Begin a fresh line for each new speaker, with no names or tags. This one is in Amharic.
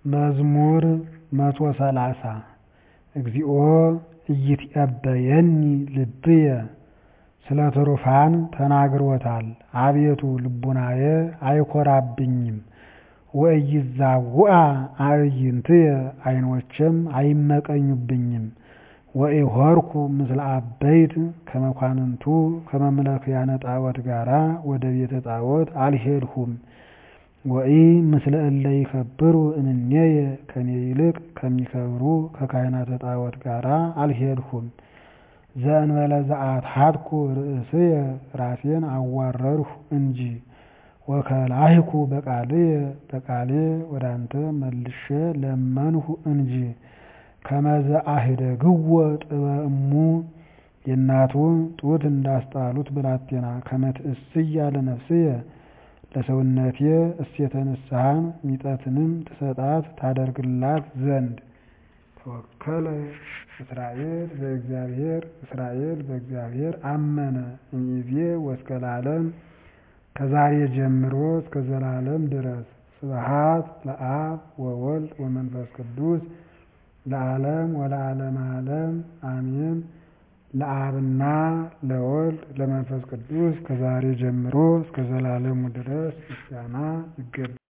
መዝሙር መቶ ሰላሳ እግዚኦ ኢይትዔበየኒ ልብየ ስለ ትሩፋን ተናግሮታል አቤቱ ልቡናዬ አይኰራብኝም ወኢይዛውአ አዕይንትየ ዓይኖቼም አይመቀኙብኝም ወኢሖርኩ ምስለ አበይት ከመኳንንቱ ከመምለክያነ ጣዖት ጋራ ወደ ቤተ ጣዖት አልሄድሁም ወኢ ምስለ እለ ይከብሩ እምኔየ ከኔ ይልቅ ከሚከብሩ ከካህናተ ጣዖት ጋራ አልሄድሁም ዘእንበለ ዘአትሐትኩ ርእስየ ራሴን አዋረድሁ እንጂ ወከላይኩ በቃልየ በቃሌ ወደ አንተ መልሼ ለመንሁ እንጂ ከመ ዘአህደግዎ ጥበ እሙ የእናቱን ጡት እንዳስጣሉት ብላቴና ከመ ትእስያ ለነፍስየ ለሰውነቴ እሴተ ንስሐን ሚጠትንም ትሰጣት ታደርግላት ዘንድ ተወከለ እስራኤል በእግዚአብሔር እስራኤል በእግዚአብሔር አመነ እምይእዜ ወእስከ ለዓለም ከዛሬ ጀምሮ እስከ ዘላለም ድረስ ስብሐት ለአብ ወወልድ ወመንፈስ ቅዱስ ለዓለም ወለዓለመ ዓለም አሜን። ለአብና ለወልድ ለመንፈስ ቅዱስ ከዛሬ ጀምሮ እስከ ዘላለሙ ድረስ ምስጋና ይገባል።